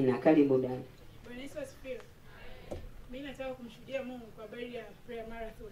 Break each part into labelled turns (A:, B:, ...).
A: Amina. Karibu dada.
B: Bwana Yesu asifiwe. Mimi nataka kumshuhudia Mungu kwa habari ya prayer marathon.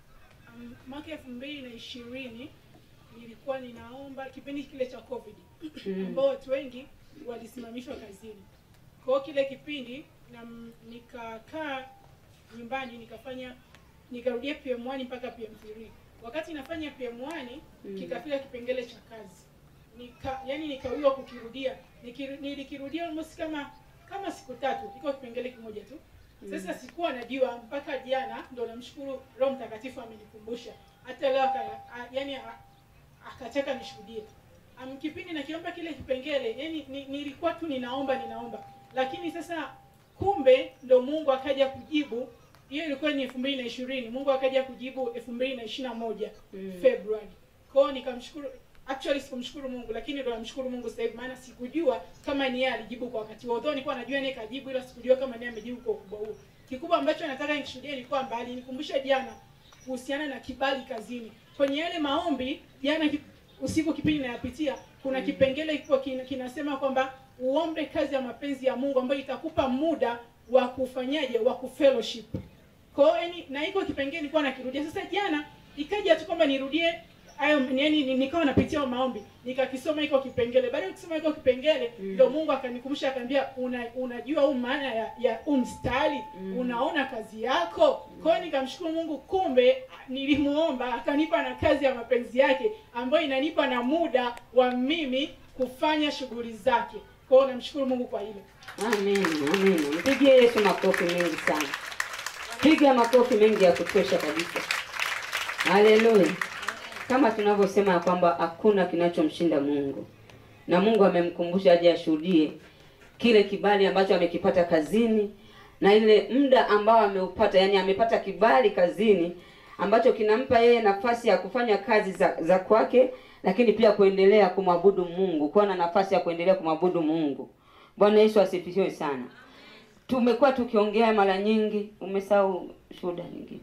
B: Um, mwaka elfu mbili na ishirini nilikuwa ninaomba kipindi kile cha COVID
A: Mm.
B: ambao watu wengi walisimamishwa kazini. Kwa hiyo kile kipindi na m- nikakaa nyumbani nikafanya nikarudia PM1 mpaka PM3. Wakati nafanya PM1
A: Mm.
B: kikafika kipengele cha kazi. Nika yani nikawiwa kukirudia. Nikiru, nilikirudia almost kama kama siku tatu, iko kipengele kimoja tu. Sasa sikuwa najua mpaka jana ndo namshukuru Roho Mtakatifu amenikumbusha. Hata leo aka, a, yani a- akataka nishuhudie. Um, kipindi nakiomba kile kipengele, yani ni, nilikuwa tu ninaomba ninaomba. Lakini sasa kumbe ndo Mungu akaja kujibu. Hiyo ilikuwa ni elfu mbili na ishirini. Mungu akaja kujibu elfu mbili na ishirini na moja
A: Mm.
B: February. Kwa hiyo nikamshukuru actually sikumshukuru Mungu lakini ndo namshukuru Mungu sasa hivi maana sikujua kama ni yeye alijibu kwa wakati huo. Although nilikuwa najua yeye kajibu ila sikujua kama ni yeye amejibu kwa ukubwa huo. Kikubwa ambacho nataka nikishuhudie ni kwamba alinikumbusha jana kuhusiana na kibali kazini. Kwenye yale maombi jana ki- usiku kipindi nayapitia kuna kipengele kiko kin, kinasema kwamba uombe kazi ya mapenzi ya Mungu ambayo itakupa muda wa kufanyaje wa kufellowship. Kwa hiyo yani na iko kipengele nilikuwa nakirudia. Sasa jana ikaja tu kwamba nirudie hayo yani ni- nikawa napitia hayo maombi nikakisoma iko kipengele baada ya kusoma iko kipengele
A: Mm.
B: ndio Mungu akanikumbusha akaniambia una, unajua huu maana ya, ya huu mstari
A: Mm.
B: unaona kazi yako kwa hiyo nikamshukuru Mungu kumbe nilimuomba akanipa na kazi ya mapenzi yake ambayo inanipa na muda wa mimi kufanya shughuli zake kwa hiyo namshukuru Mungu kwa hilo
A: Amina, amina. Mpigie Yesu makofi mengi sana. Piga makofi mengi ya kutosha kabisa. Haleluya. Kama tunavyosema ya kwamba hakuna kinachomshinda Mungu, na Mungu amemkumbusha aje ashuhudie kile kibali ambacho amekipata kazini na ile muda ambao ameupata, yani amepata kibali kazini ambacho kinampa yeye nafasi ya kufanya kazi za, za kwake, lakini pia kuendelea kumwabudu Mungu, kuwa na nafasi ya kuendelea kumwabudu Mungu. Bwana Yesu asifiwe sana. Tumekuwa tukiongea mara nyingi, umesahau shuhuda nyingine.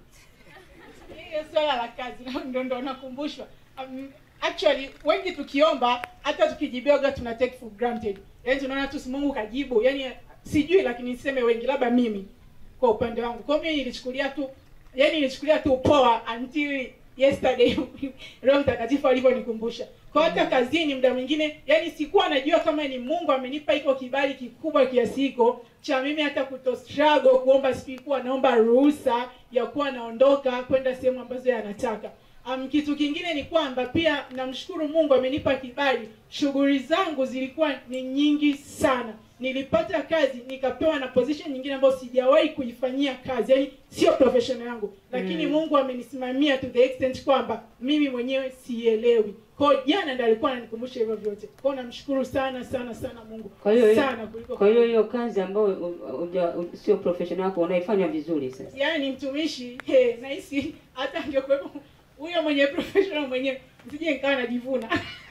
B: hiyo swala la kazi na ndo ndo nakumbushwa um, actually wengi tukiomba hata tukijibiwaga tuna take for granted yaani tunaona tu si Mungu kajibu yaani sijui lakini niseme wengi labda mimi kwa upande wangu kwa hiyo mimi nilichukulia tu yaani nilichukulia tu poa until yesterday Roho Mtakatifu alivyonikumbusha kwa hata kazini muda mwingine yani sikuwa najua kama ni Mungu amenipa iko kibali kikubwa kiasi hiko cha mimi hata kuto struggle kuomba sikuwa naomba ruhusa ya kuwa naondoka kwenda sehemu ambazo yanataka Um, kitu kingine ni kwamba pia namshukuru Mungu amenipa kibali. Shughuli zangu zilikuwa ni nyingi sana. Nilipata kazi nikapewa na position nyingine ambayo sijawahi kuifanyia kazi, yaani sio profession yangu, lakini
A: Mm.
B: Mungu amenisimamia to the extent kwamba mimi mwenyewe sielewi. Kwa hiyo jana ndiyo alikuwa ananikumbusha hivyo vyote. Kwa hiyo namshukuru sana sana sana Mungu
A: Kwa hiyo
B: sana kuliko
A: kwa hiyo hiyo kazi ambayo u- uja- u- sio professional yako unaifanya vizuri sasa.
B: yaani mtumishi he, nahisi hata angekuwepo huyo mwenye professional mwenyewe sije nikawa najivuna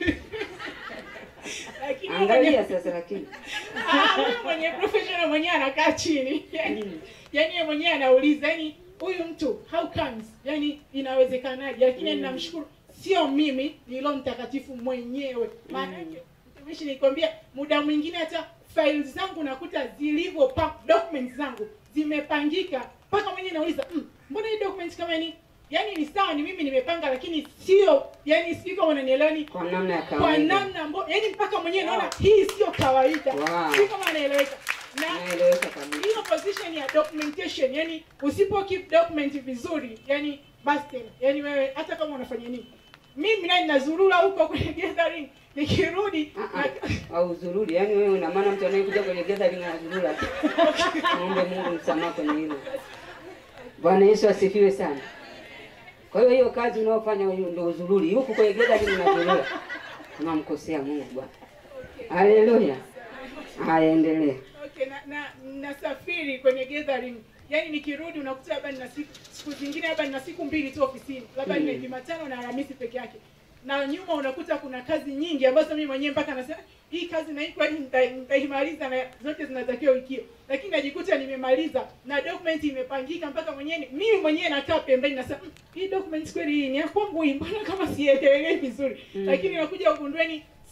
B: lakini huyo
A: Angalia
B: mwenye,
A: sasa lakini.
B: ah, huyo mwenye professional mwenyewe anakaa chini yani
A: Mm.
B: yani yeye mwenyewe anauliza yani huyu mtu how comes yani inawezekanaje lakini
A: Mm.
B: namshukuru sio mimi ni Roho Mtakatifu mwenyewe maana yake mtumishi nikwambia muda mwingine hata files zangu nakuta zilivyo pa documents zangu zimepangika mpaka mwenyewe nauliza mm, mbona hii documents kama ni yani ni sawa ni mimi nimepanga lakini sio yani sivyo unanielewa ni
A: Kwa namna ya
B: kwa
A: kawaida.
B: namna ambayo yani mpaka mwenyewe naona hii sio kawaida
A: Wow.
B: si kama anaeleweka na
A: Naeleweka kabisa.
B: hiyo position ya documentation yani usipo keep document vizuri yani basi tena yani wewe hata kama unafanya nini mimi naye ninazurura huko kwenye gathering nikirudi
A: Ah, ah, au uzururi yaani wewe una maana mtu anayekuja kwenye gathering anazurura tu. Muombe Mungu msamaha kwenye hilo. Bwana Yesu asifiwe sana. Kwa hiyo hiyo kazi unayofanya hiyo ndio uzururi. Huku kwenye gathering unazurura. Unamkosea Mungu Bwana. Haleluya. Haya endelea.
B: okay na, na nasafiri kwenye gathering yani nikirudi unakuta labda nina siku siku zingine labda nina siku mbili tu ofisini labda
A: Mm.
B: nina Jumatano na Alhamisi peke yake na nyuma unakuta kuna kazi nyingi ambazo mimi mwenyewe mpaka nasema hii kazi na hii kwani nita- nitaimaliza na zote zinatakiwa wiki hiyo lakini najikuta nimemaliza na document imepangika mpaka mwenyewe ni- mimi mwenyewe nakaa pembeni nasema "Mm, hii document kweli hii ni ya kwangu hii mbona kama sieleweki vizuri
A: Mm.
B: lakini nakuja ugundweni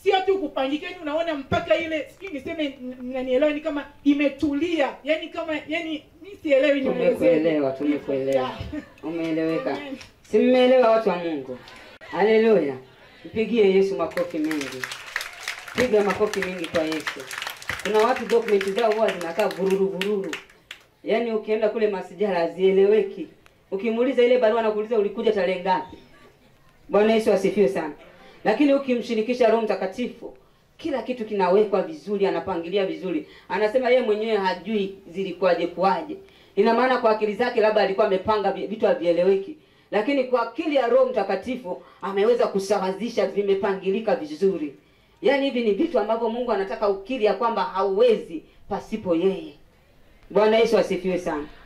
B: sio tu kupangika yani unaona mpaka ile sijui niseme n- mnanielewa ni kama imetulia yani kama yani mi sielewi nielezee.
A: Tumekuelewa, tumekuelewa.
B: Yeah.
A: Umeeleweka?
B: Amen.
A: Si mmeelewa watu wa Mungu? Haleluya! Mpigie Yesu makofi mengi, piga makofi mengi kwa Yesu. Kuna watu dokumenti zao huwa zinakaa vururu vururu, yaani ukienda kule masijara hazieleweki. Ukimuuliza ile barua nakuuliza ulikuja tarehe ngapi? Bwana Yesu asifiwe sana. Lakini ukimshirikisha Roho Mtakatifu, kila kitu kinawekwa vizuri, anapangilia vizuri. Anasema yeye mwenyewe hajui zilikuwaje kuwaje. Ina maana kwa akili zake labda alikuwa amepanga vi- vitu havieleweki, lakini kwa akili ya Roho Mtakatifu ameweza kusawazisha, vimepangilika vizuri. Yaani hivi ni vitu ambavyo Mungu anataka ukiri ya kwamba hauwezi pasipo yeye. Bwana Yesu asifiwe sana.